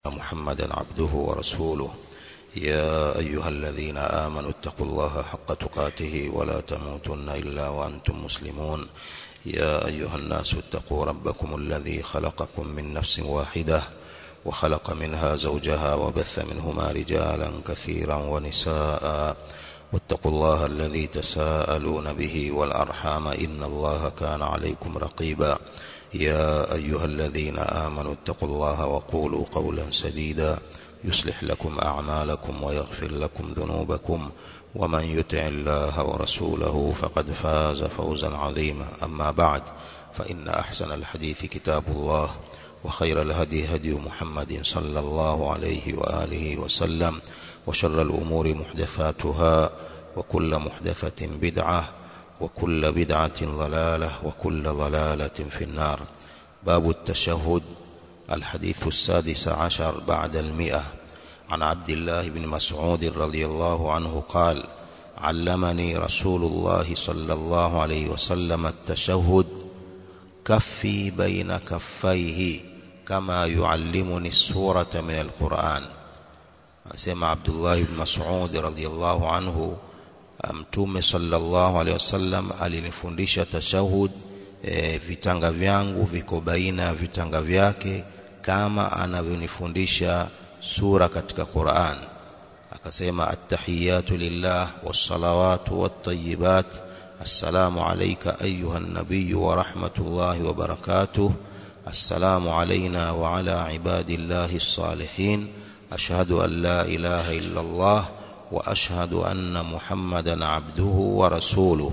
محمدا عبده ورسوله يا أيها الذين آمنوا اتقوا الله حق تقاته ولا تموتن إلا وأنتم مسلمون يا أيها الناس اتقوا ربكم الذي خلقكم من نفس واحدة وخلق منها زوجها وبث منهما رجالا كثيرا ونساء واتقوا الله الذي تساءلون به والأرحام إن الله كان عليكم رقيبا يا أيها الذين آمنوا اتقوا الله وقولوا قولا سديدا يصلح لكم أعمالكم ويغفر لكم ذنوبكم ومن يطع الله ورسوله فقد فاز فوزا عظيما أما بعد فإن أحسن الحديث كتاب الله وخير الهدي هدي محمد صلى الله عليه وآله وسلم وشر الأمور محدثاتها وكل محدثة بدعة وكل بدعة ضلالة وكل ضلالة في النار باب التشهد الحديث السادس عشر بعد المئة عن عبد الله بن مسعود رضي الله عنه قال علمني رسول الله صلى الله عليه وسلم التشهد كفي بين كفيه كما يعلمني السورة من القرآن anasema Abdullah ibn Mas'ud radhiyallahu anhu mtume sallallahu alaihi wasallam alinifundisha tashahud e, vitanga vyangu viko baina ya vitanga vyake kama anavyonifundisha sura katika Qur'an akasema attahiyatu lillah wassalawatu wattayyibat assalamu alayka ayuha an-nabiy wa rahmatullahi wa barakatuh assalamu alayna wa ala ibadillahi as-salihin أشهد أن لا إله إلا الله وأشهد أن محمدا عبده ورسوله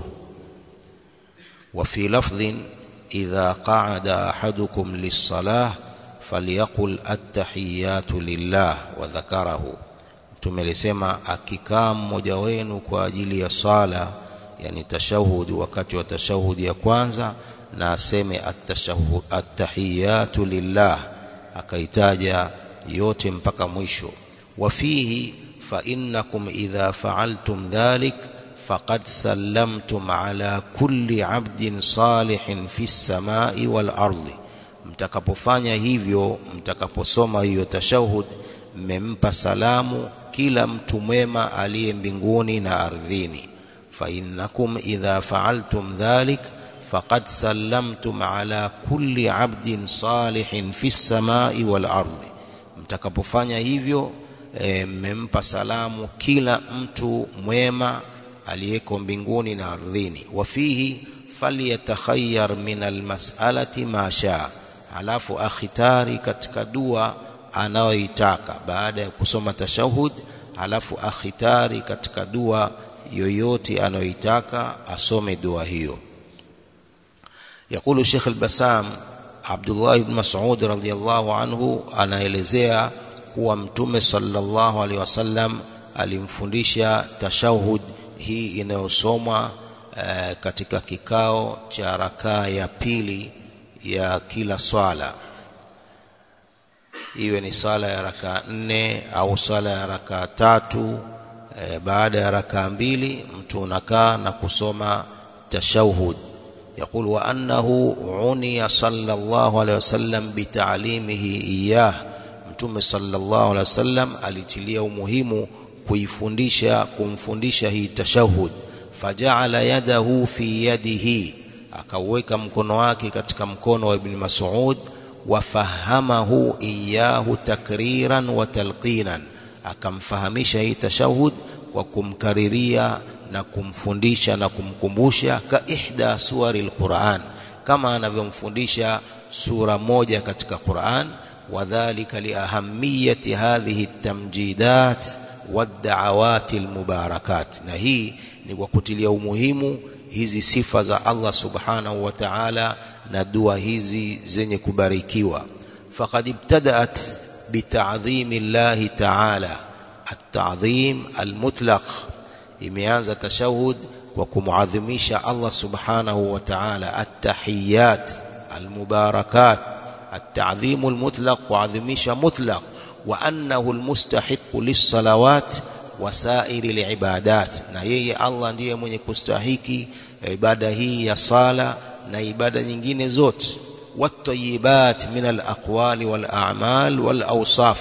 وفي لفظ إذا قعد أحدكم للصلاة فليقل التحيات لله وذكره tumelisema akikaa mmoja wenu kwa ajili ya swala yani tashahudi wakati wa tashahudi ya kwanza na aseme attahiyatu lillah akaitaja yote mpaka mwisho wafihi fa innakum idha fa'altum dhalik faqad sallamtum ala kulli 'abdin salihin fi samai wal ardi mtakapofanya hivyo mtakaposoma hiyo tashahud mmempa salamu kila mtu mwema aliye mbinguni na ardhini fa innakum idha fa'altum dhalik faqad sallamtum ala kulli 'abdin salihin fi samai wal ardi mtakapofanya hivyo mmempa e, salamu kila mtu mwema aliyeko mbinguni na ardhini wafihi falyatakhayyar min almas'alati ma shaa halafu akhitari katika dua anayoitaka baada ya kusoma tashahud halafu akhitari katika dua yoyote anayoitaka asome dua hiyo يقول الشيخ البسام Abdullah ibn Mas'ud radhiyallahu anhu anaelezea kuwa mtume sallallahu alaihi wasallam alimfundisha tashahud hii inayosomwa e, katika kikao cha rakaa ya pili ya kila swala iwe ni swala ya rakaa nne au swala ya rakaa tatu e, baada ya rakaa mbili mtu unakaa na kusoma tashahud يقول وأنه عني صلى الله عليه وسلم بتعليمه إياه mtume sallallahu alaihi wasallam alitilia umuhimu kuifundisha kumfundisha hii tashahud faja'ala yadahu fi yadihi akaweka mkono wake katika mkono wa ibn Mas'ud wafahamahu iyahu takriran wa talqinan akamfahamisha hii tashahud kwa kumkariria na kumfundisha na kumkumbusha ka ihda suwari alquran kama anavyomfundisha sura moja katika Qur'an wadhālika liahamiyati hadhihi at-tamjidat wad-da'awat al-mubarakat na hii ni kwa kutilia umuhimu hizi sifa za Allah subhanahu wa ta'ala na dua hizi zenye kubarikiwa faqad ibtada'at bita'dhimi Allah ta'ala at-ta'dhim al-mutlaq imeanza tashahud kwa kumuadhimisha Allah subhanahu wa ta'ala at-tahiyyat al-mubarakat at-ta'dhim al-mutlaq kuadhimisha mutlaq wa annahu al-mustahiq lis-salawat wa sa'iri al-ibadat na yeye Allah ndiye mwenye kustahiki ibada hii ya sala na ibada nyingine zote wat-tayyibat min al-aqwali wal-a'mal wal-awsaf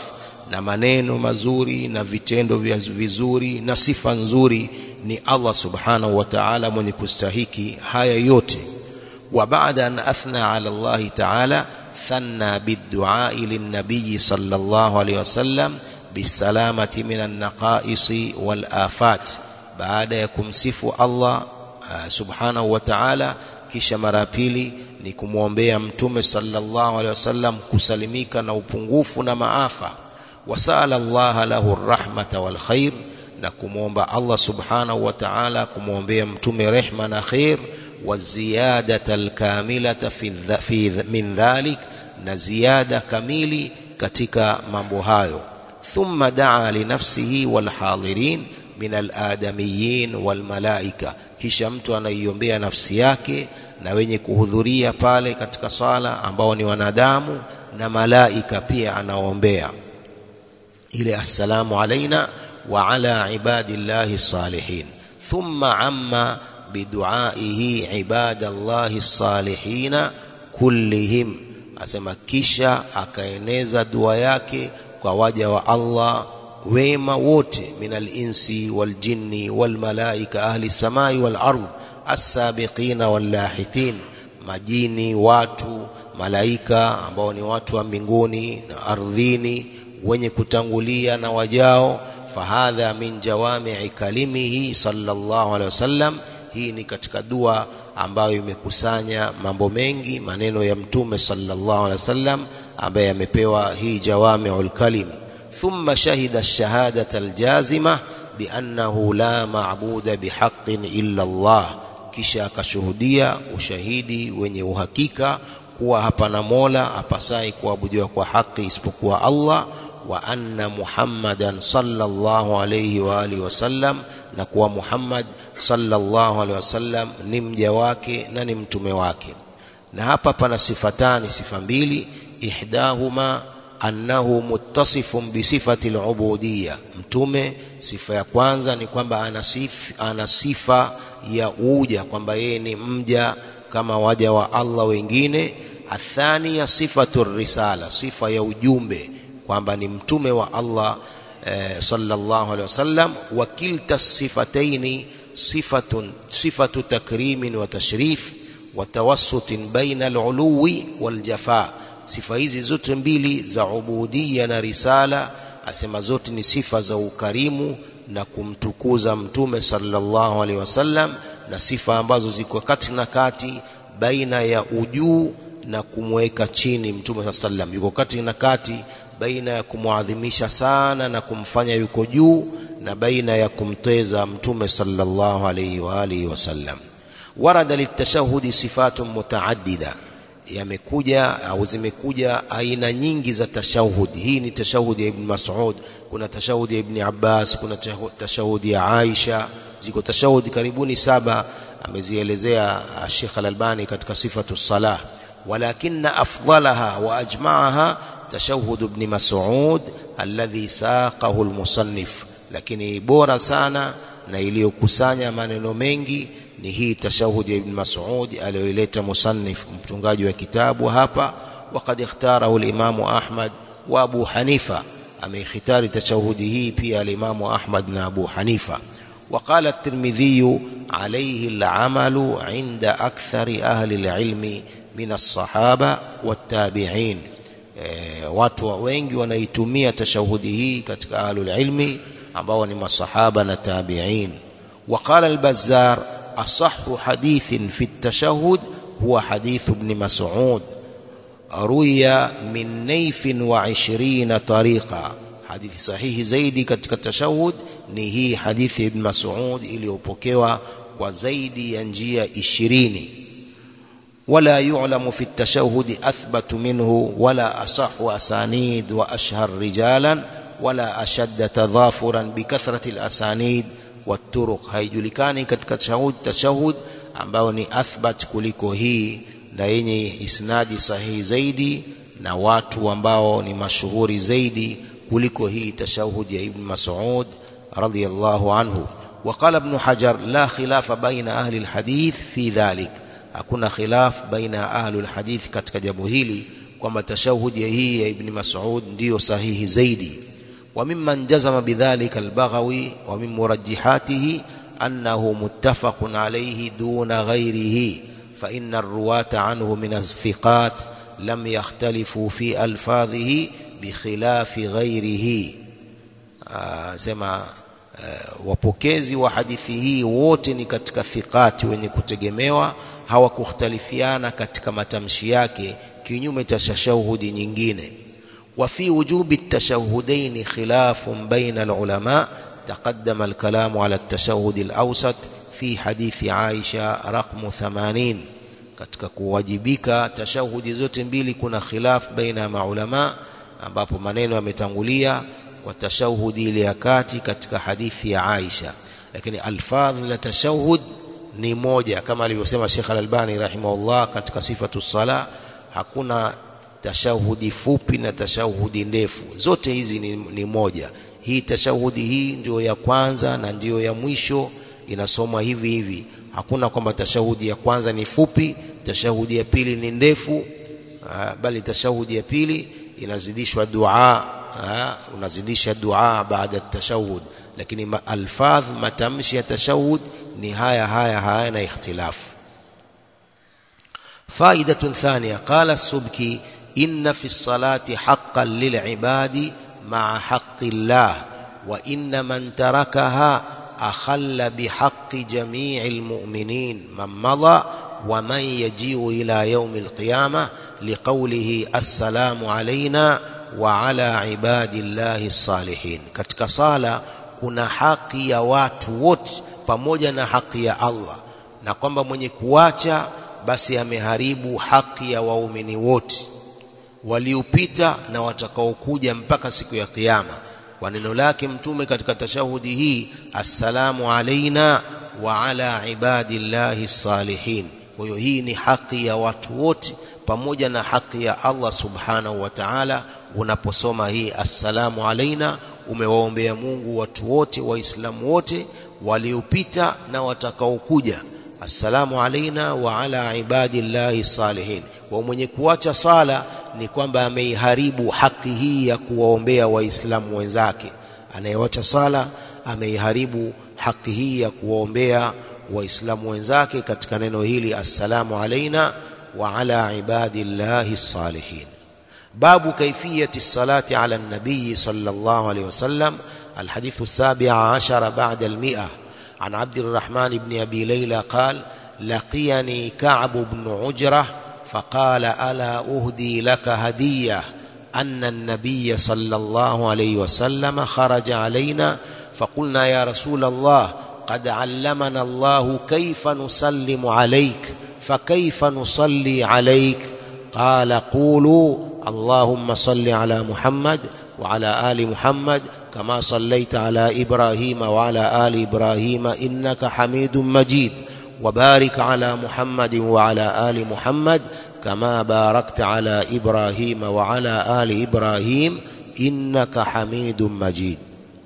na maneno mazuri na vitendo vizuri na sifa nzuri ni Allah subhanahu wa ta'ala mwenye kustahiki haya yote wa baada an athna ala Allah ta'ala thanna biddu'a lin-nabiy sallallahu alayhi wasallam bisalamati minan naqaisi wal afat baada ya kumsifu Allah uh, subhanahu wa ta'ala kisha mara pili ni kumwombea mtume sallallahu alaihi wasallam kusalimika na upungufu na maafa wasala Allah lahu rahmata wal khair na kumwomba Allah subhanahu wa ta'ala kumwombea mtume rehma na khair wa ziyadata alkamilata fi, fi min dhalik na ziada kamili katika mambo hayo thumma daa linafsihi walhadirin min aladamiyin walmalaika kisha mtu anaiombea nafsi yake na wenye kuhudhuria pale katika sala ambao ni wanadamu na malaika pia anaombea ile assalamu alaina wa ala ibadillahi salihin thumma amma biduaihi ibadallahi salihina kullihim asema kisha akaeneza dua yake kwa waja wa Allah wema wote minal insi wal jinni wal malaika ahli samai wal ardh as-sabiqina wal lahiqin majini watu malaika ambao ni watu wa mbinguni na ardhini wenye kutangulia na wajao fahadha min jawami'i kalimihi sallallahu alaihi wasallam hii ni katika dua ambayo imekusanya mambo mengi maneno ya mtume sallallahu alaihi wasallam ambaye amepewa hii jawami'ul kalim thumma shahida ash-shahadata al-jazima biannahu la ma'buda bihaqqin illa Allah kisha akashuhudia ushahidi wenye uhakika kuwa hapana mola apasai kuabudiwa kwa haki isipokuwa Allah wa anna Muhammadan sallallahu alayhi wa alihi wasallam na kuwa Muhammad sallallahu alayhi wasallam ni mja wake na ni mtume wake na hapa pana sifatani sifa mbili ihdahuma annahu muttasifun bisifati al-ubudiyya mtume sifa ya kwanza ni kwamba ana sifa, ana sifa ya uja kwamba yeye ni mja kama waja wa Allah wengine athania sifatu risala sifa ya ujumbe kwamba ni mtume wa Allah eh, sallallahu alaihi wasallam wa kilta sifataini sifatun sifatu takrimin wa tashrif wa tawassutin baina al-uluwi wal jafa sifa hizi zote mbili za ubudia na risala asema zote ni sifa za ukarimu na kumtukuza mtume sallallahu alaihi wasallam na sifa ambazo ziko kati na kati baina ya ujuu na kumweka chini mtume sallam yuko kati na kati baina ya kumwadhimisha sana na kumfanya yuko juu na baina ya kumteza mtume sallallahu alaihi wa alihi wasallam warada litashahudi sifatun mutaaddida yamekuja au zimekuja aina nyingi za tashahudi hii ni tashahudi ya ibn Mas'ud kuna tashahudi ya ibn Abbas kuna tashahudi ya Aisha ziko tashahudi karibuni saba amezielezea Sheikh Al-Albani katika sifatu salah walakinna afdalaha wa ajma'aha tashahud ibn Mas'ud alladhi saqahu al-musannif lakini bora sana na iliyokusanya maneno mengi ni hii tashahudi ya ibn Mas'ud aliyoileta musannif mtungaji wa kitabu hapa وقد اختاره الإمام أحمد وأبو حنيفة أمي اختار تشهده في الإمام أحمد بن أبو حنيفة وقال الترمذي عليه العمل عند أكثر أهل العلم من الصحابة والتابعين watu wengi wanaitumia tashahudi hii katika ahlul ilmi ambao ni masahaba na tabi'in وقال البزار أصح حديث في التشهد هو حديث ابن مسعود روي من نيف وعشرين طريقة حديث صحيح زيدي katika tashahud ni hii hadithi ibn Mas'ud iliyopokewa kwa zaidi ya njia 20 ولا يعلم في التشهد أثبت منه ولا أصح أسانيد وأشهر رجالا ولا أشد تضافرا بكثرة الأسانيد والطرق haijulikani katika tashahud tashahud ambao ni athbat kuliko hii na yenye isnadi sahihi zaidi na watu ambao ni mashuhuri zaidi kuliko hii tashahud ya ibn Mas'ud radiyallahu anhu وقال ابن حجر لا خلاف بين أهل الحديث في ذلك hakuna khilaf baina ahli alhadith katika jambo hili kwamba tashahudi hii ya ibn Mas'ud ndiyo sahihi zaidi وممن جزم بذلك البغوي ومن مرجحاته أنه متفق عليه دون غيره فإن الرواة عنه من الثقات لم يختلفوا في ألفاظه بخلاف غيره آه سما wapokezi wa hadithi hii wote ni katika thiqati wenye kutegemewa hawakukhtalifiana katika matamshi yake kinyume cha tashahudi nyingine wa fi wujubi at-tashahhudain khilafun baina al-ulama taqaddama al-kalamu ala at-tashahhud al-awsat fi hadithi Aisha raqmu 80 katika kuwajibika tashahudi zote mbili kuna khilaf baina ya maulama ambapo maneno yametangulia kwa tashahudi ile ya kati katika hadithi ya Aisha lakini alfadh la tashahud ni moja kama alivyosema Sheikh Al-Albani rahimahullah katika sifatu sala hakuna tashahudi fupi na tashahudi ndefu zote hizi ni, ni moja hii tashahudi hii ndio ya kwanza na ndio ya mwisho inasomwa hivi hivi hakuna kwamba tashahudi ya kwanza ni fupi tashahudi ya pili ni ndefu bali tashahudi ya pili inazidishwa dua unazidisha dua baada tashahud lakini alfadh matamshi ya tashahud ni haya haya haya na ikhtilafu فائدة ثانية قال السبكي إن في الصلاة حقا للعباد مع حق الله وإن من تركها أخل بحق جميع المؤمنين من مضى ومن يجيء إلى يوم القيامة لقوله السلام علينا وعلى عباد الله الصالحين katika sala kuna haki ya watu wote pamoja na haki ya Allah na kwamba mwenye kuacha basi ameharibu haki ya waumini wote waliopita na watakaokuja mpaka siku ya kiyama kwa neno lake mtume katika tashahudi hii assalamu alaina wa ala ibadillahi salihin kwa hiyo hii ni haki ya watu wote pamoja na haki ya Allah subhanahu wa ta'ala unaposoma hii assalamu alaina umewaombea Mungu watu wote waislamu wote waliopita na watakaokuja assalamu alaina wa ala ibadillahi salihin wa mwenye kuacha sala ni kwamba ameiharibu haki hii ya kuwaombea waislamu wenzake anayewacha sala ameiharibu haki hii ya kuwaombea waislamu wenzake katika neno hili assalamu alaina wa ala ibadillahi salihin باب كيفية الصلاة على النبي صلى الله عليه وسلم الحديث السابع عشر بعد المئة عن عبد الرحمن بن أبي ليلى قال لقيني كعب بن عجرة فقال ألا أهدي لك هدية أن النبي صلى الله عليه وسلم خرج علينا فقلنا يا رسول الله قد علمنا الله كيف نسلم عليك فكيف نصلي عليك قال قولوا اللهم صل على محمد وعلى آل محمد كما صليت على إبراهيم وعلى آل إبراهيم إنك حميد مجيد وبارك على محمد وعلى آل محمد كما باركت على إبراهيم وعلى آل إبراهيم إنك حميد مجيد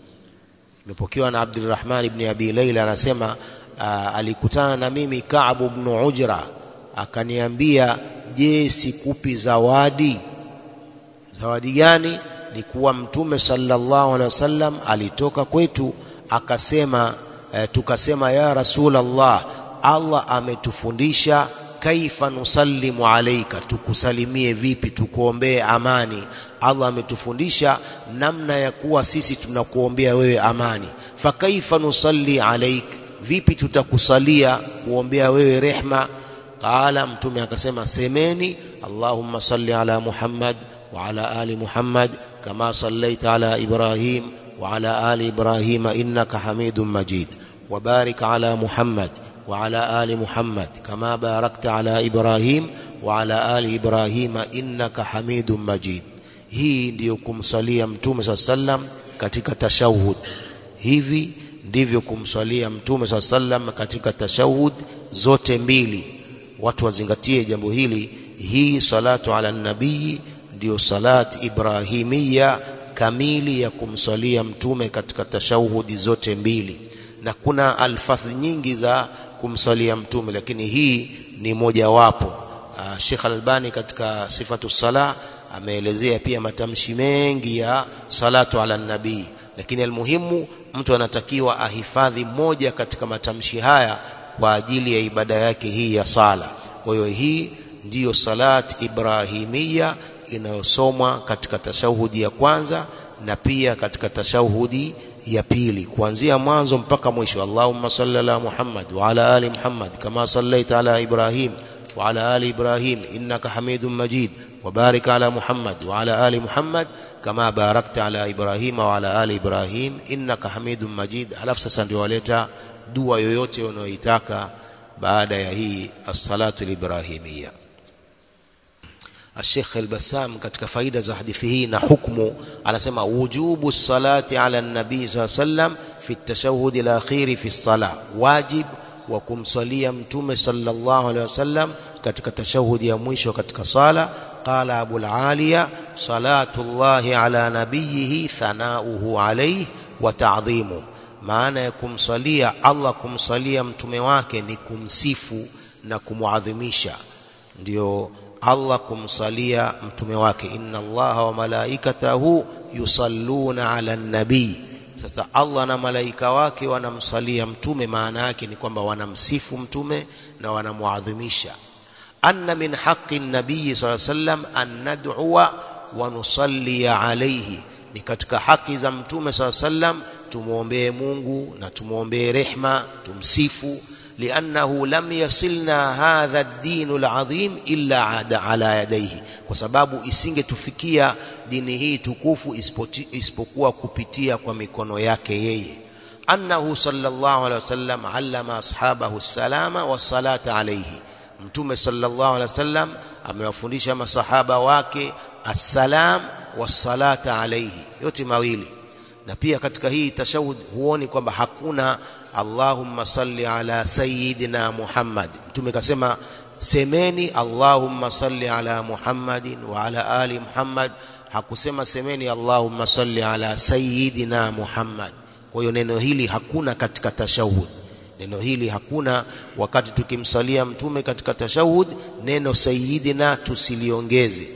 imepokewa na Abdulrahman ibn Abi Laila anasema alikutana na mimi Ka'b ibn Ujra akaniambia je sikupi zawadi zawadi gani ni kuwa mtume sallallahu alaihi wasallam alitoka kwetu akasema e, tukasema ya rasulullah Allah ametufundisha kaifa nusallimu alaika tukusalimie vipi tukuombee amani Allah ametufundisha namna ya kuwa sisi tunakuombea wewe amani fakaifa nusalli alaik vipi tutakusalia kuombea wewe rehma qala mtume akasema semeni allahumma salli ala muhammad wa ala ali muhammad kama sallaita ala ibrahim wa ala ali ibrahim innaka hamidum majid وبارك على محمد وعلى آل محمد كما باركت على إبراهيم وعلى آل إبراهيم إنك حميد مجيد hii ndiyo kumsalia mtume saa sallam katika tashahud hivi ndivyo kumsalia mtume saa sallam katika tashahud zote mbili watu wazingatie jambo hili hii salatu ala nabii ndiyo salat ibrahimia kamili ya kumsalia mtume katika tashahudi zote mbili na kuna alfadhi nyingi za kumsalia mtume lakini hii ni mojawapo Sheikh Al-Albani katika sifatu sala ameelezea pia matamshi mengi ya salatu ala nabii lakini almuhimu mtu anatakiwa ahifadhi moja katika matamshi haya kwa ajili ya ibada yake hii ya sala kwa hiyo hii ndiyo salat ibrahimia inayosomwa katika tashahudi ya kwanza na pia katika tashahudi ya pili kuanzia mwanzo mpaka mwisho Allahumma salli ala Muhammad wa ala ali Muhammad kama sallaita ala Ibrahim wa ala ali Ibrahim innaka Hamidum Majid wa barik ala Muhammad wa ala ali Muhammad kama barakta ala Ibrahim wa ala ali Ibrahim innaka Hamidum Majid alafu sasa ndio waleta dua yoyote unayoitaka baada ya hii as-salatu al-ibrahimiyya الشيخ البسام katika faida za hadithi hii na hukumu anasema wujubu salati ala nabii sallallahu alayhi wasallam fi at-tashahhud al-akhir fi as-salah wajib wa kumsalia mtume sallallahu alayhi wasallam katika tashahudi ya mwisho katika sala qala abu al-aliya salatu llahi ala nabiyihi thanauhu alayhi wa ta'dhimuhu maana ya kumsalia Allah kumsalia mtume wake ni kumsifu na kumuadhimisha ndio Allah kumsalia mtume wake inna Allaha wa malaikatahu yusalluna ala nabii sasa Allah na malaika wake wanamsalia mtume maana yake ni kwamba wanamsifu mtume na wanamuadhimisha anna min haqqi nabii sallallahu alayhi wasallam an nad'uwa wa nusalli alayhi ni katika haki za mtume sallallahu alayhi wasallam tumuombee Mungu na tumuombee rehma tumsifu لأنه لم يصلنا هذا الدين العظيم إلا عاد على يديه kwa sababu isingetufikia dini hii tukufu isipokuwa kupitia kwa mikono yake yeye annahu sallallahu alaihi wasallam allama ashabahu salama wassalata alayhi mtume sallallahu alaihi wasallam amewafundisha masahaba wake assalam wassalata alayhi yote mawili na pia katika hii tashahud huoni kwamba hakuna Allahumma salli ala sayyidina Muhammad mtume kasema semeni Allahumma salli ala Muhammadin wa ala ali Muhammad hakusema semeni Allahumma salli ala sayyidina Muhammad kwa hiyo neno hili hakuna katika tashahud neno hili hakuna wakati tukimsalia mtume katika tashahud neno sayyidina tusiliongeze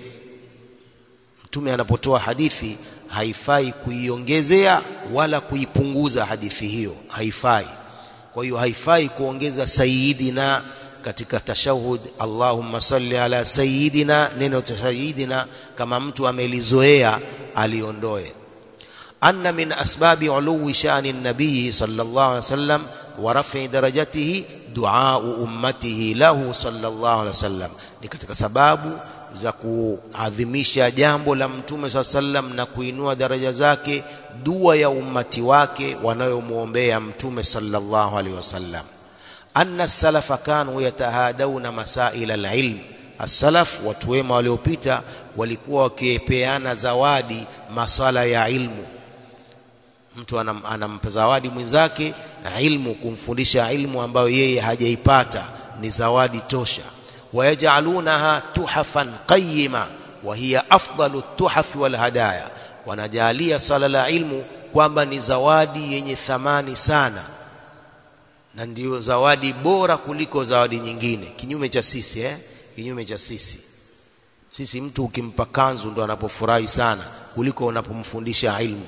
mtume anapotoa hadithi haifai kuiongezea wala kuipunguza hadithi hiyo haifai kwa hiyo haifai kuongeza sayyidina katika tashahud Allahumma salli ala sayyidina neno sayyidina kama mtu amelizoea aliondoe anna min asbabi uluwi shani nabii sallallahu alaihi wasallam wa raf'i darajatihi du'a ummatihi lahu sallallahu alaihi wasallam ni katika sababu za kuadhimisha jambo la mtume saa sallam na kuinua daraja zake dua ya ummati wake wanayomwombea mtume sallallahu alaihi wasallam anna salafa kanu yatahadawna masaila alilm as-salaf watu wema waliopita walikuwa wakipeana zawadi masala ya ilmu mtu anam, anampa zawadi mwenzake ilmu kumfundisha ilmu ambayo yeye hajaipata ni zawadi tosha ويجعلونها تحفا قيمة وهي أفضل التحف والهدايا wanajalia sala la ilmu kwamba ni zawadi yenye thamani sana na ndio zawadi bora kuliko zawadi nyingine kinyume cha sisi eh kinyume cha sisi sisi mtu ukimpa kanzu ndo anapofurahi sana kuliko unapomfundisha ilmu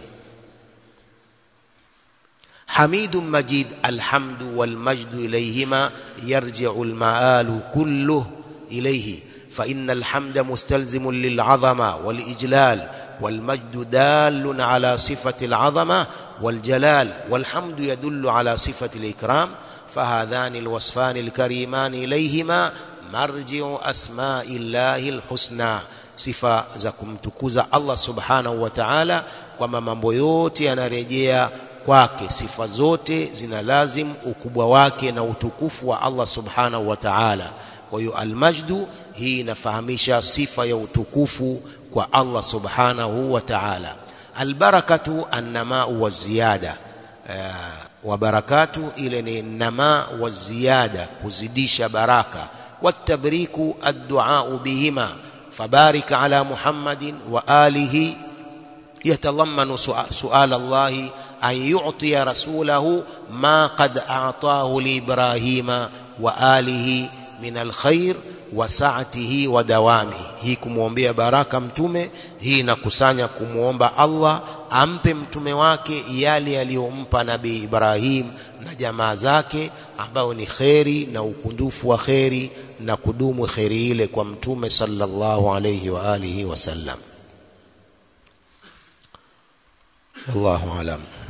حميد مجيد الحمد والمجد إليهما يرجع المآل كله إليه فإن الحمد مستلزم للعظمة والإجلال والمجد دال على صفة العظمة والجلال والحمد يدل على صفة الإكرام فهذان الوصفان الكريمان إليهما مرجع أسماء الله الحسنى صفة زكم تكوز الله سبحانه وتعالى kwamba mambo yote yanarejea kwake sifa zote zina lazim ukubwa wake na utukufu wa Allah subhanahu wa ta'ala kwa hiyo almajdu hii inafahamisha sifa ya utukufu kwa Allah subhanahu wa ta'ala albarakatu annama wa ziyada wa barakatu ile ni nama wa ziyada kuzidisha baraka watabriku addu'a bihima fabarik ala muhammadin wa alihi yatadhammanu su'al Allah أن يعطي رسوله ما قد أعطاه لإبراهيم وآله من الخير wa saatihi wa dawami hii kumwombea baraka mtume hii inakusanya kumwomba Allah ampe mtume wake yale aliyompa nabii Ibrahim na jamaa zake ambayo ni kheri na ukundufu wa kheri na kudumu kheri ile kwa mtume sallallahu alayhi wa alihi wasallam wallahu alam